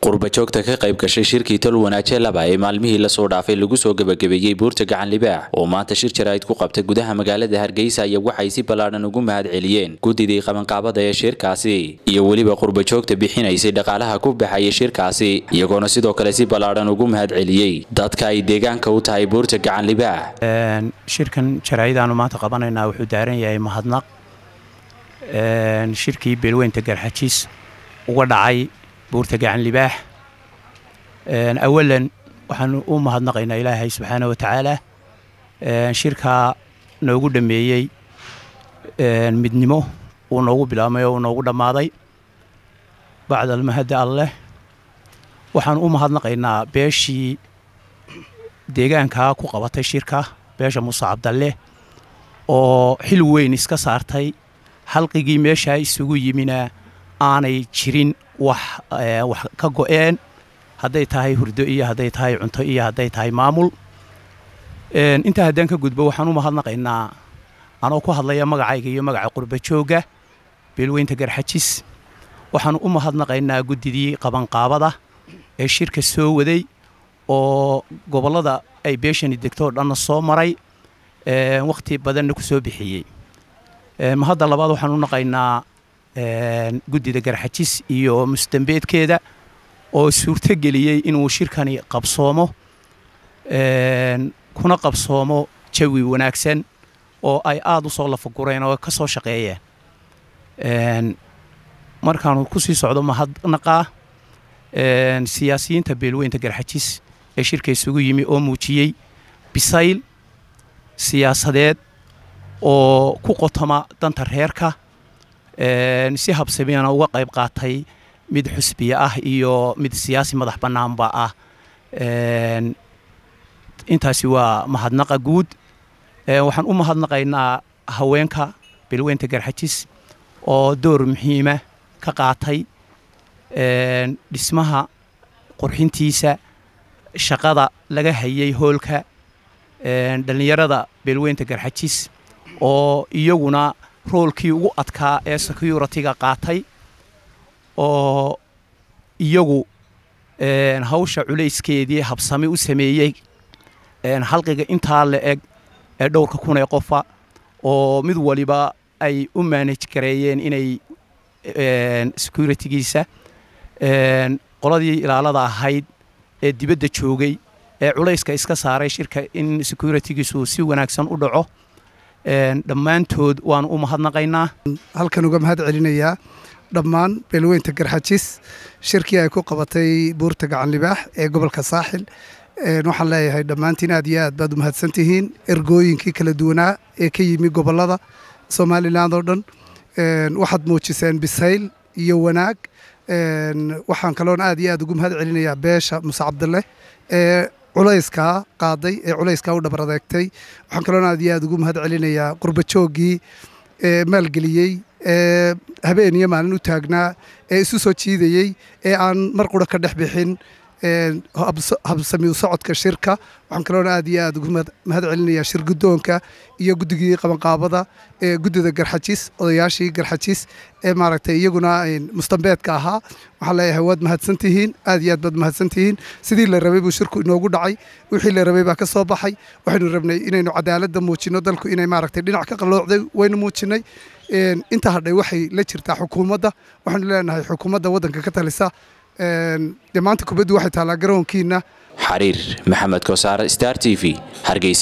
qurbajoogta ka qayb gashay shirkii tol wanaaje laba ee maalmihii lasoo dhaafay lagu soo gebagabeeyey buurta gacan libaax oo maanta shir jaraa'id ku qabtay gudaha magaalada hargeysa ayaa waxay si ballaadhan ugu mahad celiyeen guddidii qabanqaabada ee shirkaasi iyo weliba qurbajoogta bixinaysay dhaqaalaha ku baxaya shirkaasi iyagoona sidoo kale si ballaadhan ugu mahad celiyey dadka ay deegaanka u tahay buurta gacan libaax shirkan jaraa'id-aanu maanta qabanaynaa wuxuu daaran yahay mahadnaq shirkii beelweynta garxajiis uga dhacay buurta gacan libaax awalan waxaan u mahadnaqaynaa ilaahay subxaana wa tacaala shirkaa noogu dhammeeyey midnimo uu noogu bilaabmay oo uu noogu dhammaaday bacda almahadda alleh waxaan u mahadnaqaynaa beeshii deegaankaa ku qabatay shirka beesha muuse cabdalle oo xil weyn iska saartay halqigii meeshaa isugu yimina aanay jirin wax wax ka go'een hadday tahay hurdo iyo hadday tahay cunto iyo hadday tahay maamul intaa haddaan ka gudbo waxaan u mahadnaqaynaa anoo ku hadlaya magacayga iyo magaca qurbajoogga beelweynta garxajis waxaan u mahadnaqaynaa guddidii qabanqaabada ee shirka soo waday oo gobollada ay beeshani degto oo dhanna soo maray wakhti badanna ku soo bixiyey mahadda labaad waxaan u naqaynaa guddida garxajis iyo mustambeedkeeda oo suurto geliyey inuu shirkani qabsoomo kuna qabsoomo jawi wanaagsan oo ay aada u soo lafagureen oo ka soo shaqeeyeen markaanu ku sii socdo mahadnaqaa siyaasiyiinta beelweynta garxajis ee shirka isugu yimi oo muujiyey bisayl siyaasadeed oo ku qotoma danta reerka si habsamiyana uga qayb qaatay mid xusbiye ah iyo mid siyaasi madax bannaanba ah intaasi waa mahadnaqa guud waxaan u mahadnaqaynaa haweenka beelweynta garxajis oo door muhiima ka qaatay dhismaha qurxintiisa shaqada laga hayay hoolka dhallinyarada beelweynta garxajis oo iyaguna roolkii ugu adkaa ee security-ga qaatay oo iyagu hawsha culayskeedii habsami u sameeyey halqiga intaa la eg ee dhowrka kun ee qofa oo mid waliba ay u maanaj gareeyeen inay security-giisa qoladii ilaalada ahayd ee dibadda joogay ee culayska iska saaray shirka in security-giisu si wanaagsan u dhaco dhammaantood waanu u mahadnaqaynaa halkan uga mahad celinayaa dhammaan beelweynta garxajis shirkii ay ku qabatay buurta gacan libaax ee gobolka saaxil waxaan leeyahay dhammaantiin aad iyo aad baad u mahadsantihiin ergooyinkii kala duwanaa ee ka yimi gobollada somalilan oo dhan waxaad muujiseen bisayl iyo wanaag waxaan kaloon aad iyo aad ugu mahad celinayaa beesha muse cabdalle ee culayskaa qaaday ee culayskaa u dhabar adeegtay waxaan kaloon aad iyo aad ugu mahad celinayaa qurbajooggii ee maalgeliyey ee habeen iyo maalin u taagnaa ee isu soo jiidayey ee aan mar qura ka dhex bixin habsami u socodka shirka waxaan kaloona aad iyo aad ugu mahad celinayaa shir guddoonka iyo guddigii qabanqaabada ee guddida garxajis odayaashii garxajis ee maaragtay iyaguna mustambeedka ahaa waxaan leeyahay waad mahadsantihiin aad iyo aad baad mahadsantihiin sidii la rabay buu shirku inoogu dhacay wixii la rabay baa ka soo baxay waxaynu rabnay inaynu cadaaladda muujinno dalku inay maaragtay dhinac ka qalloocday waynu muujinay inta hadhay waxay la jirtaa xukuumadda waxaanu leenahay xukuumadda waddanka ka talisa dee maanta kubaddu waxay taallaa garoonkiina xariir maxamed kosaar star t v hargeysa